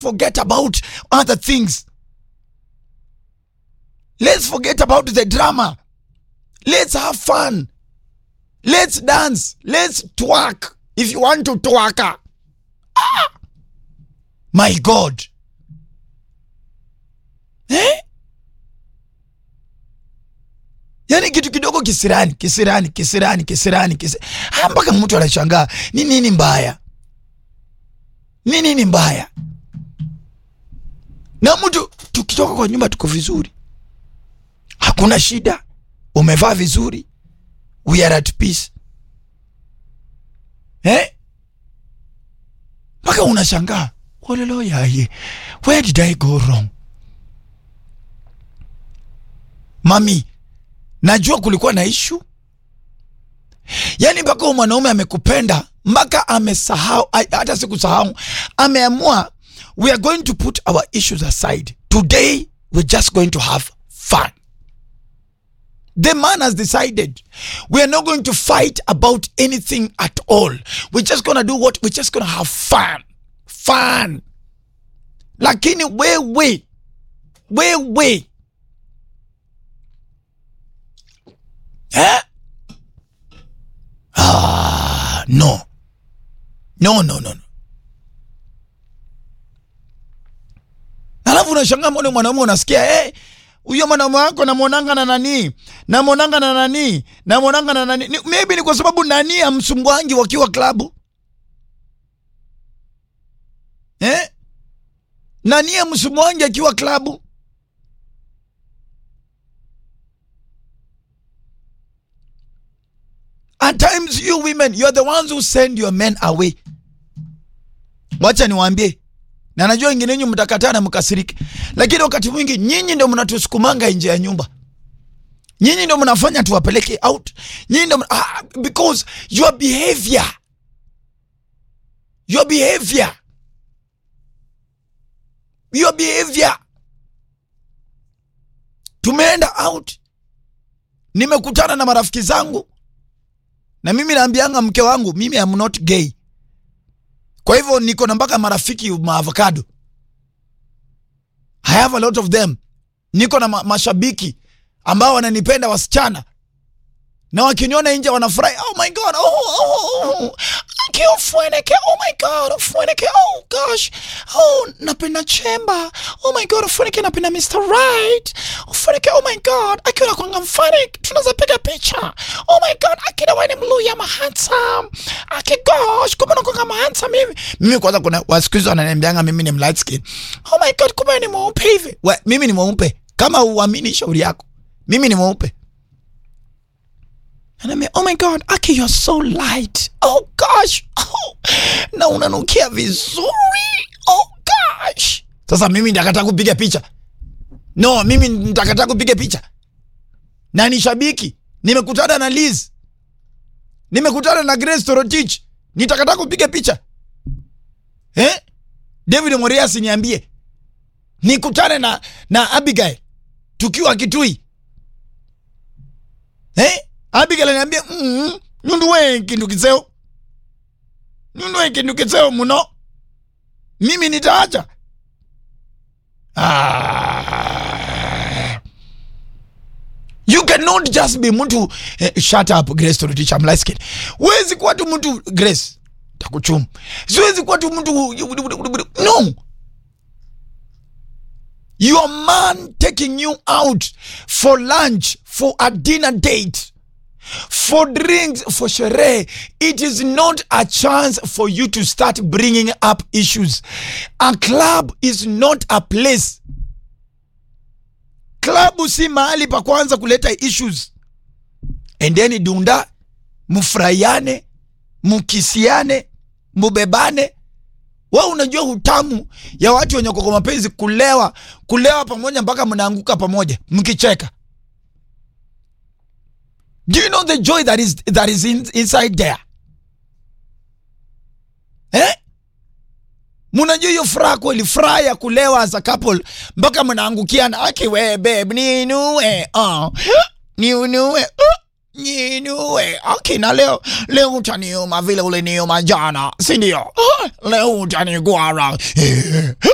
forget about other things. Let's forget about the drama. Let's have fun. Let's dance. Let's twerk. If you want to twerk. Ah! My God. Eh? Yaani kitu kidogo kisirani, kisirani, kisirani, kisirani, kisirani. Ah, mpaka mtu anashangaa ni nini mbaya, ni nini mbaya? Na mtu tukitoka kwa nyumba tuko vizuri, hakuna shida, umevaa vizuri, we are at peace eh? Mpaka unashangaa walolo yaye, where did I go wrong? Mami, najua kulikuwa na ishu, yaani mpaka huyu mwanaume amekupenda mpaka amesahau, hata sikusahau, ameamua we are going to put our issues aside today, we're just going to have fun. The man has decided we are not going to fight about anything at all. We're just gonna do what? We're just gonna have fun, fun. Lakini wewe wewe eh? Ah, no no no no no. Alafu unashangaa mbona mwanaume unasikia eh, huyo mwanaume wako namwonanga na nani, namwonanga na nani, namwonanga na nani. Ni- Maybe ni kwa sababu nani amsumbwangi wakiwa klabu eh? Nani amsumbwangi akiwa klabu At times you women, you are the ones who send your men away. Wacha niwaambie, na najua wengine wenyu mtakataa na mkasirike, lakini wakati mwingi nyinyi ndio mnatusukumanga nje ya nyumba, nyinyi ndio mnafanya tuwapeleke out, nyinyi ndio mna- ah, because your behavior, your behavior, your behavior. Tumeenda out, nimekutana na marafiki zangu na mimi naambianga mke wangu mimi am not gay kwa hivyo niko na mpaka marafiki maavocado i have a lot of them niko na ma mashabiki ambao wananipenda wasichana na wakiniona nje wanafurahi oh my god oh, oh, oh. Aki Ufweneke, oh my god Ufweneke, oh gosh oh napenda chemba oh my god Ufweneke napenda Mr. Right Ufweneke, oh my god akiwa nakwanga mfani tunaweza piga picha oh my god akina wewe ni mluya ma handsome aki gosh kumbe nakwanga ma handsome hivi mimi kwanza kuna wasikuizi wananiambianga mimi ni light skin oh my god kumbe ni mweupe hivi we mimi ni mweupe kama uamini shauri yako mimi ni mweupe Anambia, oh my god, Aki, you're so light. Oh gosh. Oh, na unanukia vizuri. Oh gosh. Sasa mimi ndakataa kupiga picha. No, mimi ndakataa kupiga picha. Na ni shabiki. Nimekutana na Liz. Nimekutana na Grace Torotich. Nitakataa kupiga picha. Eh? David Morias niambie. Nikutane na na Abigail tukiwa Kitui. Eh? Abigail ananiambia mm, nundu we kindu kiseo. Nundu we kindu kiseo muno. Mimi nitaacha. Ah. You cannot just be mtu eh, shut up Grace Torotich I'm light skin. Huwezi kuwa tu mtu Grace takuchumu. Siwezi kuwa tu mtu no. Your man taking you out for lunch, for a dinner date, for drinks, for sherehe. It is not a chance for you to start bringing up issues. A club is not a place. Klabu si mahali pa kwanza kuleta issues. Endeni dunda, mufurahiane, mukisiane, mubebane. Wewe unajua utamu ya watu wenye kwa mapenzi kulewa, kulewa pamoja mpaka mnaanguka pamoja mkicheka. Do you know the joy that is that is in, inside there? Eh? Munajua hiyo furaha kweli, furaha ya kulewa as a couple mpaka mnaangukiana. Aki we babe, ninue. Ah. Niunue. Uh. Ninue. Okay, na leo leo utaniuma vile uliniuma jana, si ndio? Ah, Leo utanigwara.